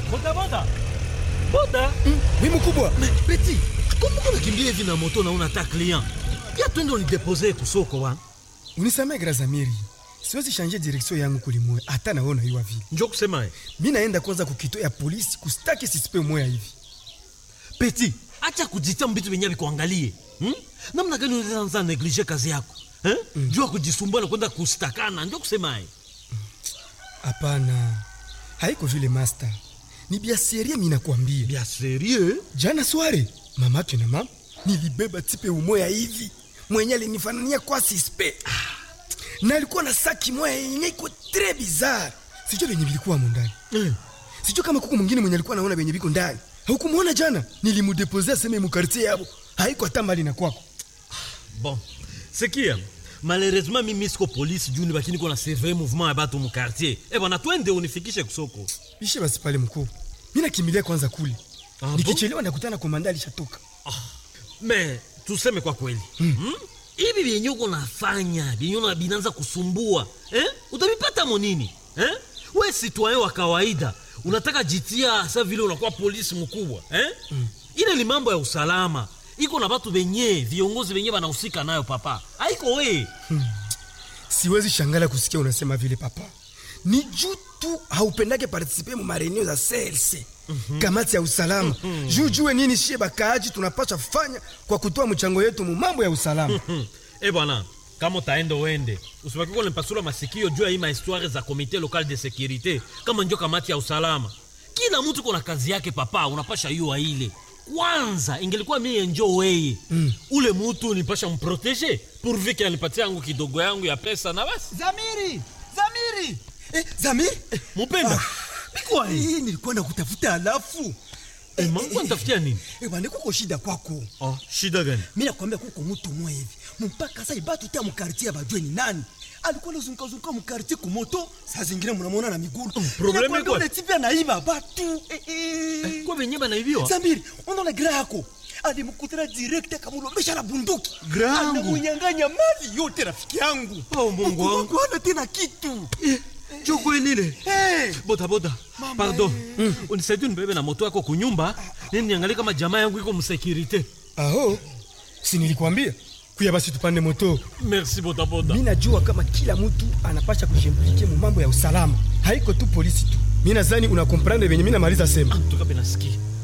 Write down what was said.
boda boda boda Wi mkubwa. Me, peti kumbuka unakimbia hivi na moto na una ta client pia twende unidepose kusoko wa Unisamee Grazamiri. Siwezi shanje direksio yangu kulimwe hata naona hiyo vile. njo kusema ye Mimi naenda kwanza kukito ya polisi kustaki sisipe moya hivi. peti acha kujitia mbitu venye vikuangalie hmm? namna gani unaanza neglige kazi yako eh? mm. juu ya kujisumbua na kwenda kustakana njo kusema ye Hapana. Haiko vile master. Ni bia serie mimi nakwambia. bia serie Jana sware mama yake na mama nilibeba tipe umoya hivi. Mwenye alinifanania kwa sispe. Na alikuwa na saki moya yenye iko très bizarre. Sijui venye vilikuwa ndani. eh. Sijui kama kuku mwingine mwenye alikuwa anaona venye viko ndani. Haukumwona jana? Nilimudepose aseme mu quartier yabo. Haiko hata mbali na kwako. bon sikia malheureusement mimi siko polisi juu nibakini kona surveille mouvement ya batu mu quartier eh bwana twende unifikishe kusoko Bishe basi pale mkuu. Mimi nakimbilia kwanza kule. Ah, bon? Nikichelewa nakutana komanda alishatoka. me tuseme kwa kweli hmm? hivi vyenye uko nafanya vyenye una binanza kusumbua eh? utavipata monini eh? we citoyen wa kawaida unataka jitia sa vile unakuwa polisi mkubwa eh? mm. ile ni mambo ya usalama iko na batu benye viongozi benye banahusika nayo papa haiko we Siwezi shangala kusikia unasema vile papa. Ni juu tu haupendake participe mu mareneo za CLC. Kamati ya usalama. Juu jue nini shie bakaaji tunapaswa fanya kwa kutoa mchango yetu mu mambo ya usalama. hmm. e bwana kama utaenda uende usibaki kwa nipasula masikio juu ya hii mahistoire za komite local de securite kama njo kamati ya usalama kila mtu kuna kazi yake papa unapasha yua ile kwanza ingelikuwa mie njo weye mm. ule mutu nipasha mprotege pourvu ke anipatia yangu kidogo yangu ya pesa na basi Zamiri! Zamiri! Eh, Zamiri! mupenda bikwa hii Hii nilikuwa nakutafuta alafu. Eh, mangu anitafutia nini Eh, bwana kuko shida kwako. oh, shida gani Mimi nakwambia kuko mtu mmoja hivi. Mpaka sasa ibatu tia mkartie bajue ni nani. Alikuwa anazunguka zunguka mkartie kumoto, saa zingine mnamuona na miguu. probleme Ninakwambia iko- ule tipi anaiba batu. Eh, eh. kwa venye banaibiwa Zamiri, unaona gira yako alimkutana direct akamlombesha na bunduki Gra yangu? anamunyang'anya mali yote rafiki yangu Oh, Mungu wangu. Mungu hana tena kitu jo kwelile hey. bodaboda pardon mm. unisaidie nibebe na moto yako kunyumba nini niangalie kama jamaa yangu iko msekirite Aho. Si nilikwambia? Kuya basi tupande moto. merci bodaboda Mimi najua kama kila mtu anapasha kujimplike mu mambo ya usalama. Haiko tu polisi tu. Mimi nadhani unakomprendre venye mimi namaliza sema. tukape nasikia